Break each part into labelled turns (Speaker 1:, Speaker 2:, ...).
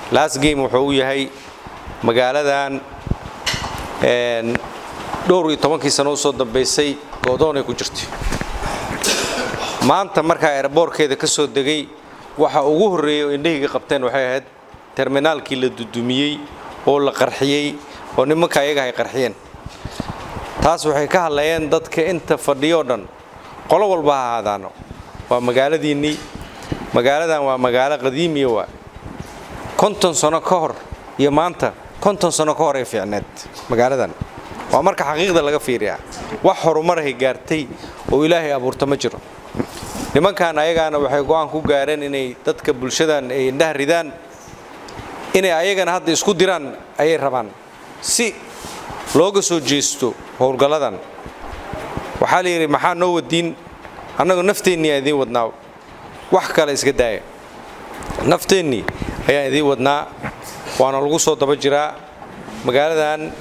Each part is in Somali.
Speaker 1: last game wuxuu u yahay magaaladan dhowr iyo tobankii sano usoo dambaysay goodoonay ku jirtay maanta markaa eeraboorkeeda ka soo degay waxa ugu horreeyey oo indhahayga qabteen waxay ahayd terminaalkii la dudumiyey oo la qarxiyey oo nimanka ayaga ay qarxiyeen taas waxay ka hadlayeen dadka inta fadhiyoo dhan qolo walba ha ahaadaano waa magaaladiinnii magaaladan waa magaalo qadiimiya waa konton sano ka hor iyo maanta konton sano ka hor ay fiicneed magaaladan waa marka xaqiiqda laga fiiriyaa wax horumarahay gaartay oo ilaahay abuurta ma jiro nimankan ayagaana waxay go'aan ku gaareen inay dadka bulshadan ay indhaha ridaan inay ayagana hadda isku diraan ayay rabaan si looga soo jeesto howlgalladan waxaa la yidhi maxaa noo wadiin annagu nafteennii aan idiin wadnaa wax kale iska daaya nafteennii ayaan idiin wadnaa waana lagu soo daba jiraa magaaladan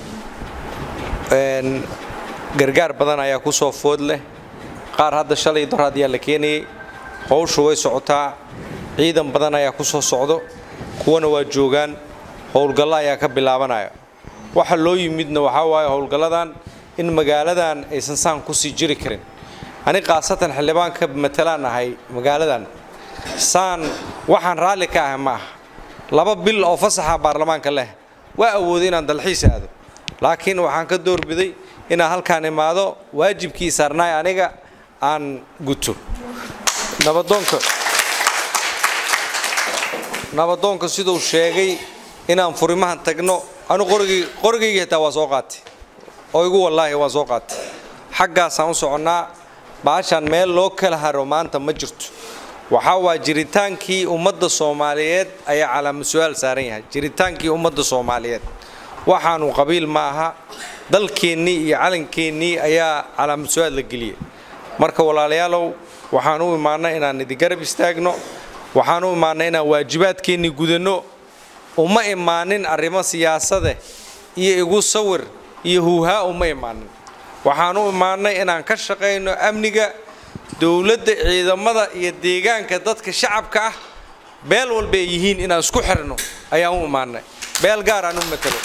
Speaker 1: gargaar badan ayaa ku soo food leh qaar hadda shalay doraad ayaa la keenayay howshu way socotaa ciidan badan ayaa ku soo socdo kuwana waa joogaan howlgallo ayaa ka bilaabanaya waxa loo yimidna waxaa waaye howlgalladan in magaaladan aysan saan kusii jiri karin ani khaasatan xildhibaan ka matalaan ahay magaaladan saan waxaan raalli ka ahay ma aha laba bil oo fasaxa baarlamaanka leh waa awooday inaan dalxiis aado laakiin waxaan ka doorbiday inaan halkaan imaado waajibkii saarnaay aniga aan guto nabadoonka nabadoonka siduu sheegay inaan furimahan tagno anu qorigii qorigayga xitaa waa soo qaatay oo igu wallaahi waa soo qaatay xaggaasaan u soconnaa baashaan meel loo kala haro maanta ma jirto waxaa waa jiritaankii ummadda soomaaliyeed ayaa calaama su-aal saaran yahay jiritaankii ummadda soomaaliyeed waxaanu qabiil ma aha dalkeennii iyo calankeennii ayaa calaama su-aal la geliyay marka walaalayaalow waxaan u imaannay inaan idigarab istaagno waxaan u imaannay inaan waajibaadkeennii gudanno uma imaanin arrimo siyaasade iyo igu sawir iyo huuhaa uma imaanin waxaan u imaannay inaan ka shaqayno amniga dowladda ciidamada iyo deegaanka dadka shacabka ah beel walba ay yihiin inaan isku xirno ayaan u imaannay beel gaar aan u matalo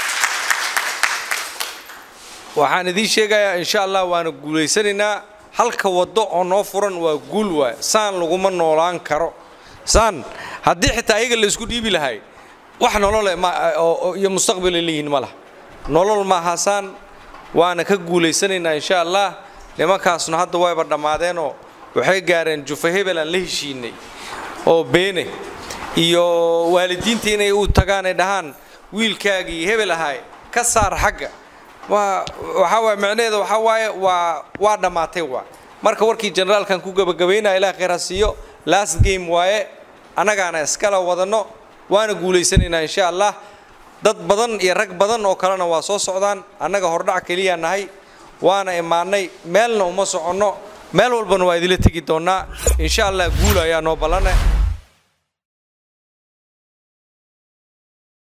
Speaker 1: waxaan idiin sheegayaa insha allah waana guulaysanaynaa halka waddo oo noo furan waa guul waay saan laguma noolaan karo saan haddii xitaa ayaga la isku dhiibi lahay wax nolole iyo mustaqbalay leeyihiin ma laha nolol maaha saan waana ka guulaysanaynaa insha allah nimankaasna hadda wayba dhammaadeenoo waxay gaareen jufa hebel aan la heshiinay oo beene iyo waalidiinta inay u tagaan ay dhahaan wiilkaagii hebel ahay ka saar xagga waxaa waay macnaheeda waxaa waaye waa waa dhammaatay waa marka warkii generaalkan ku gabagabaynaya ilaah khayr ha siiyo last game waaye annagaana iskala wadanno waana guulaysanaynaa insha allah dad badan iyo rag badan oo kalena waa soo socdaan annaga hordhac keliyaa nahay waana imaannay meelna uma soconno meel walbana waa idila tegi doonnaa insha allah guul ayaa noo ballana